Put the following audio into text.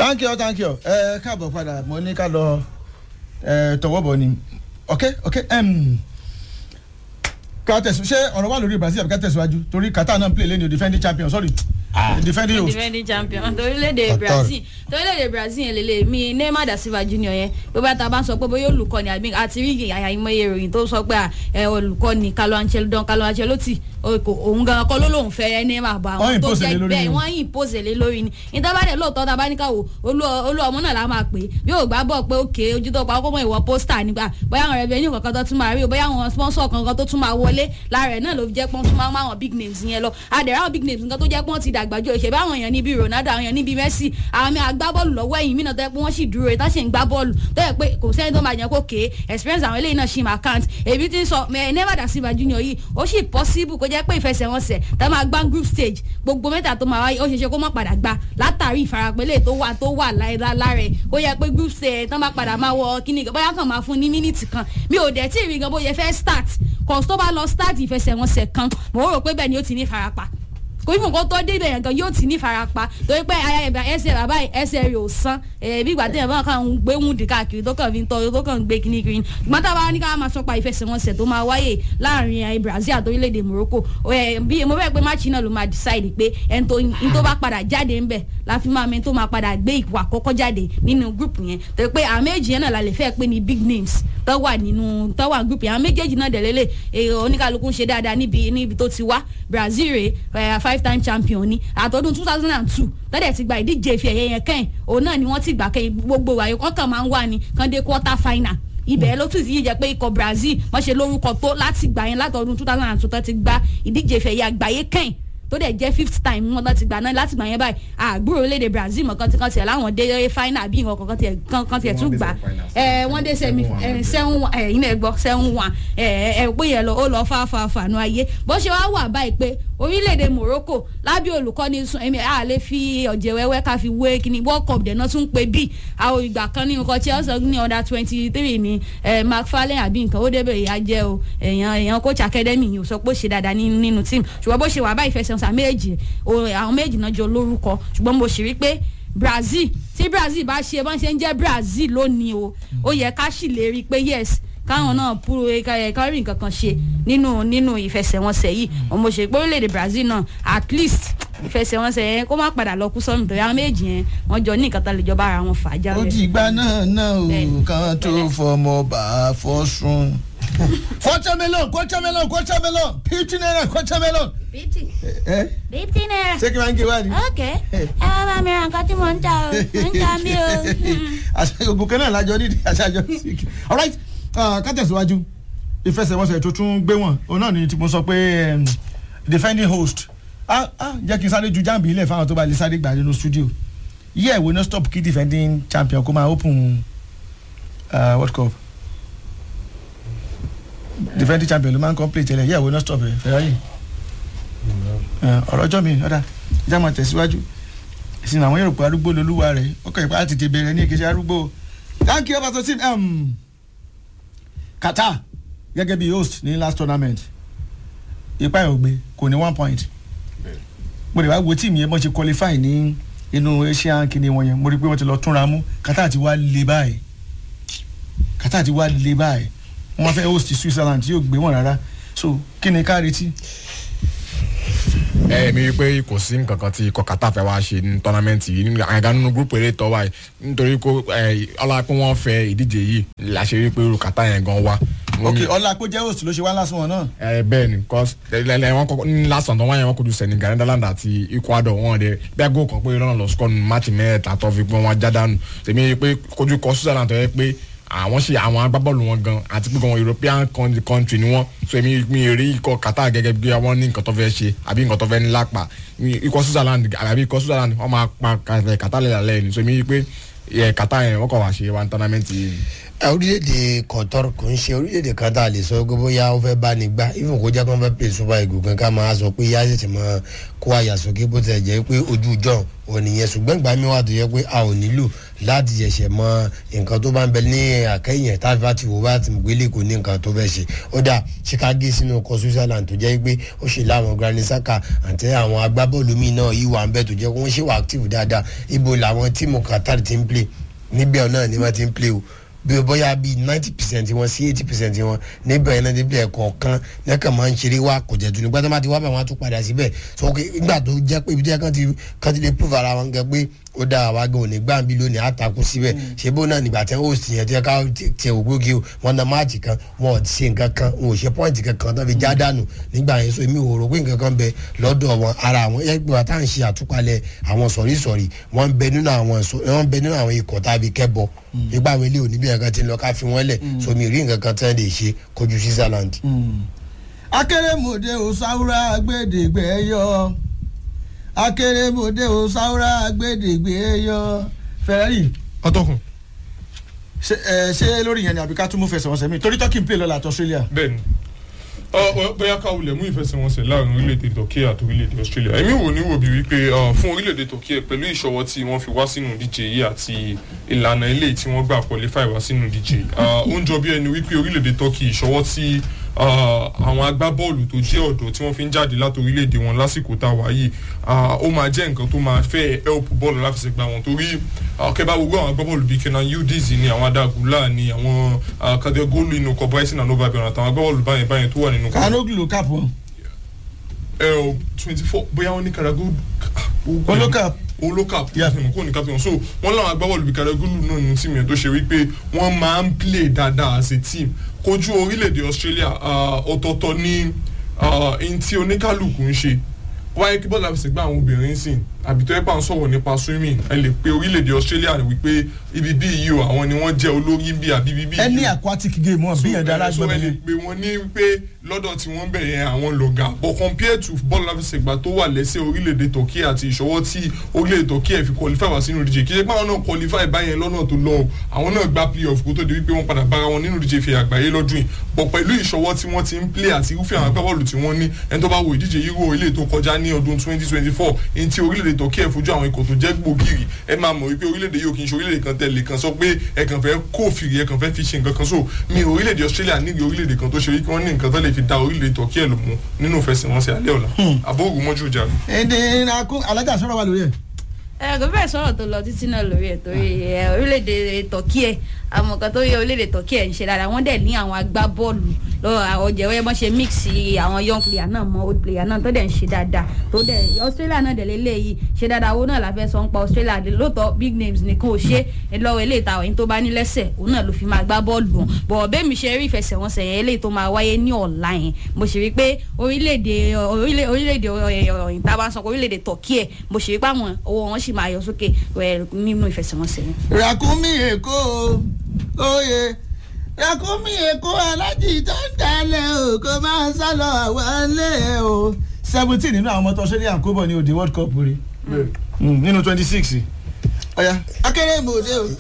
thank you thank you ẹ káàbọ̀ padà mo ní ká lọ ẹ tọwọ́ bọ̀ ni ok ok um, ká tẹ̀sí ṣé ọ̀rọ̀ wà lórí Brazil àbí ká tẹ̀síwájú torí Qatar náà ń play lẹ́nu defending champion sorry defending host defending champion torílẹ̀-èdè Qatar. Brazil torílẹ̀-èdè Brazil yẹn lélẹ̀ mi Neymar da Silva Junior yẹn bí bá ta bá ń sọ pé bóyá olùkọ́ni àbí àti rí àyàmọye ìròyìn tó sọ pé ẹ olùkọ́ni Carlo Ancelotti Don Carlo Ancelotti o- kò- òun gan kọ́ ló lóun fẹ́ Neymar bá Wọ́n àwọn tó impose lé jẹ́ lórí bẹ́ẹ̀ ni. wọ́n impose lé lórí ni ìtàbádẹ́ lóòótọ́ tá a bá ní ká wò olú olú ọmọ náà la máa pè é bí yóò gbá bọ̀ pé òkè ojú tó pa ọkọ̀ mọ́ ìwọ pósítà nígbà bóyá àwọn revenue kankan tó tún máa rí o bóyá àwọn sponsor kankan tó tún máa wọlé lára ẹ̀ náà ló fi jẹ́ pọ́n tún máa ń máa wọn big names yẹn lọ àdẹ̀rẹ̀ àwọn big names nǹkan tó jẹ́ pọ́n ti dàgbà jù ìṣẹ̀bí àwọn èèyàn níbi Ronaldo àwọn èèyàn níbi Messi àwọn àmì agbábọ́ọ̀lù lọ́wọ́ ẹ̀yìn mí náà tó yẹ pé wọ́n sì dúró ìtàn sì ń gbá bọ́ọ̀lù tó yẹ pé kò sẹ́ni tó máa jẹ́ pé òkè experience àwọn eléyìí náà ṣì máa count èmi ti ń sọ ẹ Neymar da Silva Junior yìí ó sì possible kó jẹ́ pé ìfẹsẹ̀wọnsẹ̀ tá máa gbá group stage gbogbo mẹ́ta tó máa wáyé ó ṣeé ṣe kó má padà gbá látàrí ìfarapẹ́lẹ̀ tó wà tó wà lára ẹ̀ ó yẹ pé group stage tán bá padà máa wọ kíní bóyá kàn máa fún ní mínítì kan mi ò dẹ̀ tí ì rí gan bóyá fẹ́ start kò tó bá lọ start ìfẹsẹ̀wọnsẹ̀ kan mo rò pé bẹ́ẹ̀ ni ó ti ní farapa kò fún nǹkan tó débẹ̀ yẹn gan yóò ti ní farapa torí pé ẹsẹ̀ bàbá ẹsẹ̀ rẹ̀ ò san bí ìgbà tí ẹ̀fọn kan ń gbé wúndì káàkiri tó kàn fi ń tọ́ tó kàn ń gbé kíní kiri ṣùgbọ́n tá a bá ní ká máa sọ pa ìfẹsẹ̀wọnsẹ̀ tó máa wáyé láàrin eh, Brazil àti orílẹ̀-èdè Morocco eh, bí mo fẹ́ pé máàcì náà ló máa decide pé ẹni tó ẹni tó bá padà jáde ńbẹ̀ la fi máa mẹ́ni tó máa padà gbé ipò àkọ́kọ́ jáde nínú group yẹn torí pé àwọn méjì yẹn náà la lè fẹ́ pé ní big names tó wà nínú tó wà group yẹn àwọn méjèèjì náà dẹ̀lélẹ̀ èrò oníkàlùkù ń ṣe dáadáa níbi níbi tó ti wá Brazil rè é five time champion ni àtọ́dún two thousand and two tọ́dẹ̀ ti gba ìdíje ìfẹ́ ẹ̀yẹ yẹn kẹ́yìn òun náà ni wọ́n ti gbà kẹ́yìn gbogbo wàyí wọ́n kàn máa ń wà ní kàn dé quarter final ibẹ̀ ló tún ti yíjẹ pé ikọ̀ Brazil wọ́n ṣe lórúkọ tó láti gbà yẹn látọdún two thousand and two tó ti gba ìdíje ìfẹ́ ẹ̀yẹ àgbáyé kẹ́yìn tó dẹ̀ jẹ́ fifth time wọn tó ti gbà náà láti gbà yẹn báyìí àgbúrò orílẹ̀-èdè Brazil mọ̀ kan ti kan tiẹ̀ láwọn dé final bí nǹkan kan tiẹ̀ kan kan tiẹ̀ tún gbà ẹ̀ wọ́n dé semi seven one ẹ̀ yín ẹ̀ gbọ́ seven one ẹ̀ ẹ̀ pé yẹn lọ ó lọ fáfáfá fànú ayé bó ṣe wá wà báyìí pé orílẹ̀-èdè Morocco lábẹ́ olùkọ́ni sun ẹ̀mí a lè fi ọ̀jẹ̀ wẹ́wẹ́ ká fi wé kíní World Cup dẹ̀ náà tún pé bí àwọn ìgbà kan ní nǹkan Chelsea ní under twenty three ní McFarlane àbí nǹkan ó débẹ̀ ìyá jẹ́ o èèyàn èèyàn coach academy yìí ò sọ pé ó ṣe dáadáa nínú team ṣùgbọ́n bó ṣe wà báyìí fẹsẹ̀ ọ̀sán méjì àwọn méjì náà jọ lórúkọ ṣùgbọ́n mo sì rí pé Brazil tí Brazil bá ṣe bọ́n ṣe ń jẹ́ Brazil lónìí o ó yẹ ká sì lè rí i pé yes káwọn náà púrò kárí nǹkan kan ṣe nínú nínú ìfẹsẹ̀wọnsẹ̀ yìí mo ṣe pé orílẹ̀-èdè Brazil náà at least ìfẹsẹ̀wọnsẹ̀ yẹn kó má padà lọ kú sọ́nù tó yá méjì yẹn wọ́n jọ ní nǹkan tá lè jọba ara wọn fà á jáde. ó ti gbà náà náà o Bẹ́ẹ̀ni. kan tó Bẹ́ẹ̀ni. fọmọ bá a fọ́ sùn. kọ́tàmẹ́lọ̀n kọ́tàmẹ́lọ̀n kọ́tàmẹ́lọ̀n fifty naira kọ́tàmẹ́lọ̀n. fifty ẹ fifty naira. ṣé kí n máa ń gé wá ni. ok ẹ wá bá mi ra nǹkan tí mò ń ta o mò ń ta mí o. àṣà ògùn kan náà lájọ nídìí àṣàjọ síkì. alright ah, ká tẹ̀síwájú ìfẹsẹ̀wọnsẹ̀ tó tún gbé wọn òun náà ni tí mo sọ pé em, defending host ah ah jẹ́ kí n sáré ju jáàmù ilẹ̀ fáwọn tó bá lè sáré gbà nínú studio yíyẹ ìwé náà stop kí defending champion kó máa open uh, world cup defending champion ló máa ń complete tẹ́lẹ̀ yíyẹ ìwé náà stop ẹ̀ Ferrari ọ̀rọ̀ ọjọ́ mi ọ̀dà ìjà máa tẹ̀síwájú ìsìn àwọn yóò pé arúgbó lolúwa rẹ̀ ó kàn yípa láti tètè bẹ̀rẹ̀ ní ìkejì arúgbó thank you pastor sim um, Qatar gẹ́gẹ́ bí host ní last tournament ipa ẹ̀ ò gbé kò ní one point mo lè wá wo tíìmù yẹn bọ́n ṣe qualify ní inú asian kìíní wọn yẹn mo rí i pé wọ́n ti lọ túnra mú Qatar ti wá le báyìí Qatar ti wá le báyìí wọ́n wá fẹ́ host Switzerland tí yóò gbé wọn rárá so kí ni ká retí. ẹ mi rí i pé kò sí nǹkan kan tí ikọ̀ Qatar fẹ́ wá ṣe ní tọ́námẹ́ǹtì yìí nínú àyàgá nínú gúrúùpù eré tọ́ wáyé nítorí kó ọlá pé wọ́n fẹ́ ìdíje yìí láṣẹ rí i pé irú Qatar yẹn gan wá. ok ọlá kó jẹ́ host ló ṣe wá lásán wọn náà. ẹ bẹ́ẹ̀ ni cause lẹ́lẹ́ wọn kọ́kọ́ ní last one tó wáyé wọn kojú Senegal Netherlands àti Ecuador wọn dẹ bí aago kan pé lọ́nà lọ score nínú máàcì mẹ́ta tó fi pé wọ́n já dànù tèmi rí i pé kojú kọ Switzerland tó yẹ pé àwọn ṣe àwọn agbábọ́ọ̀lù wọn gan àti pé gan European coun- country ni wọ́n so èmi mi rí ikọ̀ Qatar gẹ́gẹ́ bí wọ́n ní nǹkan tó fẹ́ ṣe àbí nǹkan tó fẹ́ ní lápá Mi- ikọ̀ Switzerland àbí ikọ̀ Switzerland wọ́n máa pa Qatar lẹ́la lẹ́yìn so èmi rí i pé ẹ, Qatar yẹn wọ́n kọ̀ wá ṣe one tournament yìí. ẹ, orílẹ̀-èdè Qatar kò ń ṣe orílẹ̀-èdè kan tá a lè sọ pé bóyá ó fẹ́ bá ní gbá even kó jẹ́ kó fẹ́ pè super eagles kan ká máa sọ pé yá ṣẹ̀ṣẹ̀ máa kó àyà sókè bó tẹ̀ jẹ́ pé ojú jọ̀ ò nìyẹn ṣùgbọ́n ìgbà mi wà tó yẹ pé a ò nílò láti ṣẹ̀ṣẹ̀ mọ nǹkan tó bá ń bẹ ní àkẹ́yìn tá a bá ti wò bá ti gbélé kò ní nǹkan tó fẹ́ ṣe ó dà Chicago sínú ọkọ̀ Switzerland tó jẹ́ pé ó ṣe láwọn Granit Xhaka àti àwọn agbábọ́ọ̀lù míì náà yìí wà ń bẹ tó jẹ́ pé wọ́n ṣe wà active dáadáa ibo làwọn tíìmù Qatar ti ń play níbẹ̀ náà ni wọ́n ti ń play o bí o bóyá bíi ninety percent wọn sí eighty percent wọn níbẹ̀ yẹn náà ti play ẹ̀kọ̀ọ̀kan lẹ́kàn máa ń ṣeré wá kò jẹ́ tuni gbọ́dọ̀ máa ti wá bẹ̀ wọ́n á tún padà síbẹ̀ so ok nígbà tó jẹ́ pé ibi tí wọ́n ti kàn ti lè prove ara wọn gẹ pé ó dá àwa gan òní gbàǹbí lónìí àtàkùn síbẹ̀ ṣé bó náà nígbà tí wọ́n sì yẹn tí wọ́n ká tiẹ̀ ògbógi o wọ́n na máàcì kan wọn ò ṣe nǹkan kan wọn ò ṣe pọ́ìntì kankan tó fi já dànù nígbà yẹn so èmi ò rò pé nǹkan kan bẹ lọ́dọ̀ wọn ara àwọn ẹgbẹ́ wa tá à ń ṣe àtúpalẹ̀ àwọn sọ̀rísọ̀rí wọ́n ń bẹ nínú àwọn wọ́n ń bẹ nínú àwọn ikọ̀ tàbí kẹ́bọ nígbà àwọn ilé òní bí nǹkan ti ń lọ ká fi wọ́n lẹ̀ so mi rí nǹkan kan tán lè ṣe kojú Switzerland. akérèmọdé ò sáwúrà gbèdégbè yọ akérèmọdé ò sáwúrà gbèdégbè yọ Ferrari ọtọkùn ṣe ẹ ṣe lórí yẹn ni àbí ká tún mú fẹsẹ̀wọnsẹ̀ mi torí turkey ń play lọ́la àti Australia. bẹ́ẹ̀ni ọ bóyá ká wulẹ̀ mú ìfẹsẹ̀wọnsẹ̀ láàrin orílẹ̀-èdè Turkey àti orílẹ̀-èdè Australia èmi wò ní wò bí wípé uh, fún orílẹ̀-èdè Turkey pẹ̀lú ìṣọwọ́ tí wọ́n fi wá sínú ìdíje yìí àti ìlànà ilé tí wọ́n gbà qualify wá sínú ìdíje yìí uh, ó ń jọ bí ẹni wípé orílẹ̀-èdè Turkey ìṣọwọ́ tí uh, àwọn agbábọ́ọ̀lù tó jẹ́ ọ̀dọ́ tí wọ́n fi ń jáde láti orílẹ̀-èdè wọn lásìkò tá a wà yìí ó máa jẹ́ nǹkan tó máa fẹ́ help bọ́ọ̀lù láfẹsẹ̀gbá wọn torí kẹ́bá gbogbo àwọn agbábọ́ọ̀lù bíi Kenan Yildiz ni àwọn Adagula ni àwọn kadegolu inú kọ Brighton and Hove Albion àtàwọn agbábọ́ọ̀lù báyẹn báyẹn tó wà nínú kọ. kanoglu ló kàpọ̀. ẹ ọ twenty four bóyá wọn ní karago. olókàp olókàp kò ní captain so wọn làwọn agbábọ́ọ̀lù bíi kadegolu náà ní tìmí ẹ̀ tó ṣe wípé wọ́n máa ń play dáadáa as a team kojú orílẹ̀-èdè Australia ọ̀tọ̀ọ̀tọ̀ ní ẹni tí oníkálukú ń ṣe wáyé kí bọ́ọ̀lù àfẹsẹ̀gbá àwọn obìnrin sìn àbí tó yẹ bá ń sọ̀rọ̀ nípa swimming ẹ lè pe orílẹ̀-èdè Australia wípé ibi bí yìí o àwọn ni wọ́n jẹ́ olórí bí àbí ibi bí yìí o. ẹni aquatic game wọn bí yẹn dára so ẹ gbọ́dọ̀ lè yẹn. pe wọn ní wípé lọ́dọ̀ tí wọ́n bẹ̀ yẹn àwọn lọ̀gá but compared to bọ́ọ̀lù àfẹsẹ̀gbá tó wà lẹ́sẹ̀ orílẹ̀-èdè Turkey àti ìṣọwọ́ tí orílẹ̀-èdè Turkey ẹ̀ fi qualify wá sínú ìdíje kí ṣe pé àwọn náà qualify báyẹn lọ́nà tó lọ o àwọn náà gba playoff kó tó di wípé wọ́n padà bára wọn nínú ìdíje ìfẹ́ àgbáyé lọ́dún yìí but pẹ̀lú ìṣọwọ́ tí wọ́n ti ń play àti irúfẹ́ àwọn agbábọ́ọ̀lù tí wọ́n ní ẹni tó bá wo ìdíje Euro ilé tó kọjá ní ọdún 2024 ní ti orílẹ̀-èdè Turkey ẹ̀ fojú àwọn ikọ̀ tó jẹ́ gbòógìrì ẹ máa mọ̀ wípé orílẹ̀-èdè yóò kì í ṣe orílẹ̀-èdè kan tẹ̀lé kan sọ pé ẹ kàn fẹ́ kófìrí ẹ kàn fẹ́ fi ṣe nǹkan kan so mi orílẹ̀-èdè Australia níbi orílẹ̀-èdè kan tó ṣe wípé wọ́n ní nǹkan tó lè fi da orílẹ̀-èdè Turkey ẹ̀ lò mú nínú ìfẹsẹ̀wọnsẹ̀ alẹ́ ọ̀la àbóògùn mọ́jú ìjà rẹ̀. èdè ìrìnàkú alájà sọ̀rọ̀ wà lórí ẹ̀. ẹ kò bẹ́ẹ̀ sọ̀rọ̀ tó lọ títí náà lórí ẹ̀ torí ẹ, orílẹ̀-èdè tọ́kí ẹ̀ àwọn kan tó yẹ orílẹ̀-èdè tọ́kí ẹ̀ ń ṣe dáadáa wọ́n dẹ̀ ní àwọn agbábọ́ọ̀lù lọ́wọ́ àwọn jẹ̀wọ́ bọ́n ṣe mix àwọn young player náà mọ́ old player náà tó dẹ̀ ń ṣe dáadáa tó dẹ̀ Australia náà dẹ̀ lélẹ́yìí ṣe dáadáa owó náà la fẹ́ sọ ń pa Australia dé lóòótọ́ big names nìkan ò ṣe é lọ́wọ́ eléyìí táwọn yìí tó bá ní lẹ́sẹ̀ òun náà ló fi máa gbá bọ́ọ̀lù wọn bọ̀ bẹ́ẹ̀ mi ṣe rí ìfẹsẹ̀wọnsẹ̀ yẹn eléyìí tó máa wáyé ní ọ̀la yẹn mo ṣe rí pé orílẹ̀-èdè orílẹ̀- orílẹ̀-èdè ọ̀yìn tá a bá ń sọ pé orílẹ̀-èdè Turkey ẹ̀ mo ṣe rí pé àwọn owó wọn sì máa yọ sókè ẹ̀, nínú ìfẹsẹ̀wọnsẹ̀ yẹn. ràkúnmí èkó oyè ràkúnmí èkó alájì tó ń dalẹ̀ o kò máa ń sálọ àwọn ilé o seventeen nínú àwọn ọmọ tó Australia kó bọ̀ ní òde World Cup rí nínú twenty six ọ̀ya akérèmọdé o